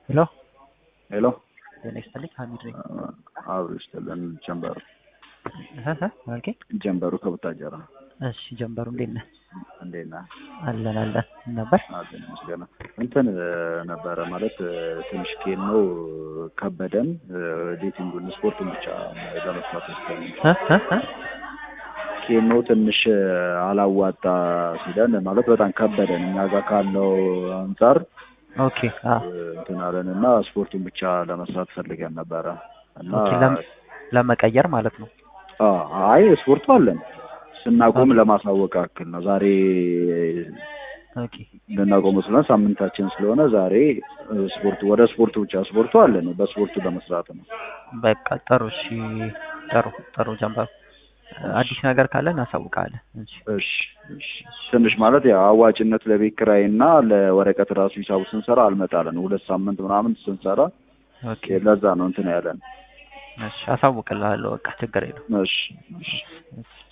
ሄሎ ሄሎ ጤና ይስጥልኝ ሀሚድ ነኝ። አብሮ ይስጥልን። ጀንበሩ እህ እህ አልከኝ? ጀንበሩ ከቡታጀራ እሺ ጀንበሩ እንዴት ነህ? እንዴት ነህ? አለን አለን ነበር አለን ይመስገን። እንትን ነበረ ማለት ትንሽ ኬን ነው ከበደን ዴቲንጉን ስፖርቱን ብቻ ለመስራት ወስደን እ እ እ ኬኖ ትንሽ አላዋጣ ሲለን ማለት በጣም ከበደን እኛ ጋር ካለው አንጻር ኦኬ አ እንትን አለን እና ስፖርቱን ብቻ ለመስራት ፈልገን ነበረ እና ኦኬ ለም- ለመቀየር ማለት ነው። አ አይ ስፖርቱ አለን ስናቆም ለማሳወቅ ያክል ነው። ዛሬ ኦኬ ልናቆም ስለሆነ ሳምንታችን ስለሆነ ዛሬ ስፖርቱ ወደ ስፖርቱ ብቻ ስፖርቱ አለን በስፖርቱ ለመስራት ነው። በቃ ጥሩ እሺ ጥሩ ጥሩ ጀንበሩ አዲስ ነገር ካለ እናሳውቃለን። እሺ እሺ እሺ ትንሽ ማለት ያው አዋጭነት ለቤት ኪራይ እና ለወረቀት ራሱ ሂሳቡ ስንሰራ አልመጣለን። ሁለት ሳምንት ምናምን ስንሰራ ኦኬ ለዛ ነው እንትን ያለን። እሺ አሳውቅልሃለሁ። በቃ ችግር የለውም። እሺ እሺ እሺ